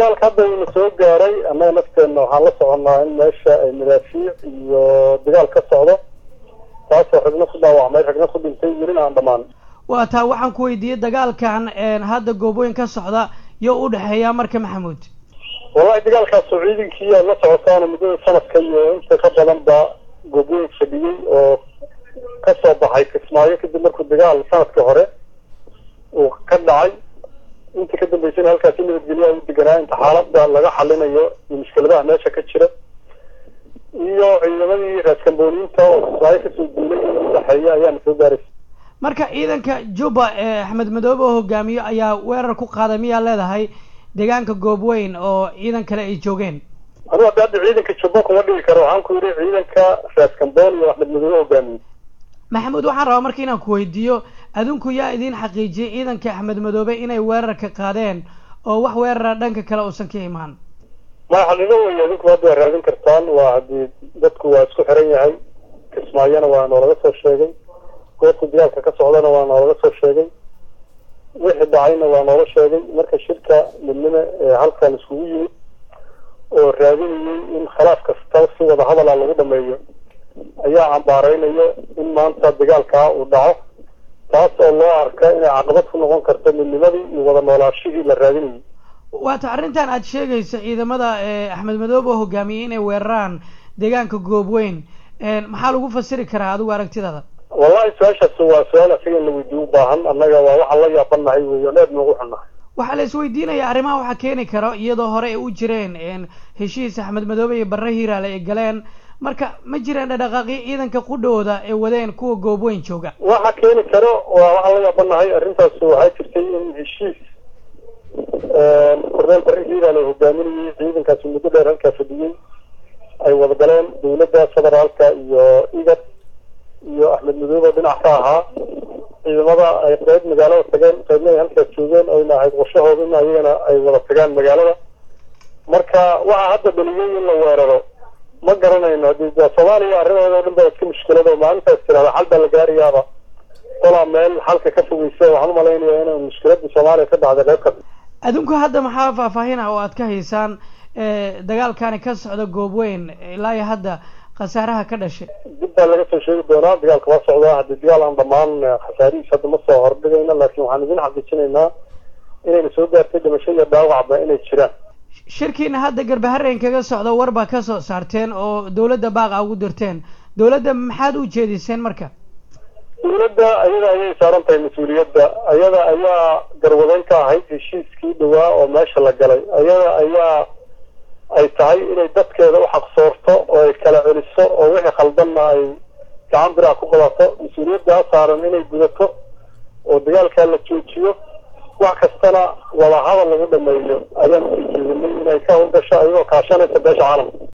dagaalka hadda ina soo gaaray annaga nafteenna waxaan la soconnaa in meesha ay madaafiic iyo dagaal ka socdo taasoo ragna ku dhaawacmay ragna ku dhintay welina aan dhammaan waa taa waxaan ku weydiiyey dagaalkan hadda goobooyin ka socda yo u dhexeeya marka maxamuud wallahi dagaalkaasoo ciidankii aad la socotaan muddada sanadka iyo inta ka badan ba goobooyin fadhiyey oo ka soo baxay kismaayo kadib markuu dagaal sanadka hore uu ka dhacay inta ka dambeysana halkaasi nabadgelyaha u deganaa inta xaalada laga xalinayo iyo mushkiladaha meesha ka jira iyo ciidamadii raaskambooniyiinta oo kismaayo kasoo duulay in udhexeeya ayaana soo gaaraysa marka ciidanka juba ee axmed madoobe oo hogaamiyo ayaa weerar ku qaaday miyaa leedahay deegaanka goobweyn oo ciidan kale ay joogeen anigu hadda hadda ciidanka jubbo kuma dhigi karo waxaan ku yidhi ciidanka raaskamboon iyo axmed madoobe hogaamiye maxamuud waxaan rabaa marka inaan ku weydiiyo adinku yaa idiin xaqiijiyey ciidanka axmed madoobe inay weerarka qaadeen oo wax weerara dhanka kale uusan ka imaan maya xaqiiqo wey adinku hadda waa raadin kartaan waa haddii dadku waa isku xiran yahay kismaayona waa noolaga soo sheegay goobta dagaalka ka socdana waa noolaga soo sheegay wixii dhacayna waa noola sheegay marka shirka midnimo ee halkan iskugu yimid oo raadinayay in khilaaf kasta si wada hadala lagu dhameeyo ayaa cambaareynayo in maanta dagaalkaa uu dhaco taas oo loo arka inay caqabad ku noqon karto midnimadii iyo wada noolaashihii la raadinayay waata arrintan aad sheegaysa ciidamada axmed madoobe oo hogaamiyey inay weeraraan deegaanka goobweyn maxaa lagu fasiri karaa adigu aragtidaada wallahi su-aashaas waa su-aal asiga in la weydiiyo u baahan annaga waa waxaan la yaabanahay wey on aad noogu xunnahay waxaa la isweydiinaya arrimaha waxaa keeni karo iyadoo hore ay u jireen heshiis axmed madoobe iyo barre hiiraale ay galeen marka ma jiraan dhadhaqaaqyo ciidanka qudhooda ay wadeen kuwa goobweyn jooga waxa keeni karo waa waxaan la yaabanahay arrintaas waxaa jirtay in heshiis korneel barre hiiraale hogaaminayay ciidankaasi muddo dheer halkaa fadhiyey ay wada galeen dawladda federaalka iyo igad iyo axmed madoobe dhinac ka ahaa ciidamada ay qeyb magaalada tageen qeybna ay halkaas joogeen oyna ahayd qorshahooda in ayagana ay wada tagaan magaalada marka waxaa hadda dhaliyey in la weeraro ma garanayno hadii soomaaliya arrimooda o dhan ba iska mushkilado maalintaas tirahda xal baa la gaarayaaba kolaa meel xalka ka fogeysa waxaan umalaynaya inay mushkiladii soomaaliya ka dhacday qeyb kasta adinku hadda maxaa faahfaahin ah oo aad ka haysaan dagaalkani ka socda goobweyn ilaa iyo hadda khasaaraha ka dhashay dib baa laga soo sheegi doonaa dagaalka waa socdaa haddii dagaal aan dhammaan khasaarihiis hadda ma soo hordhigayna laakiin waxaan idin xaqiijinaynaa inayna soo gaartay dhimasho iyo dhaawacba inay jiraan shirkiina hadda garbahareen kaga socda war baa ka soo saarteen oo dawladda baaqa ugu dirteen dawladda maxaad u jeediseen marka dawladda ayada ayay saaran tahay mas-uuliyadda ayada ayaa garwadeyn ka ahayd heshiiskii dhawaa oo meesha la galay ayada ayaa ay tahay inay dadkeeda u xaqsoorto oo ay kala celiso oo wixii khaldanna ay gacan biraha ku qabato mas-uuliyaddaa saaran inay gudato oo dagaalkaa la joojiyo wax kastana wada hadal lagu dhameeyo ayaan usoo jeedinay inay ka howlgasho ayagoo kaashanaysa beesha caalamka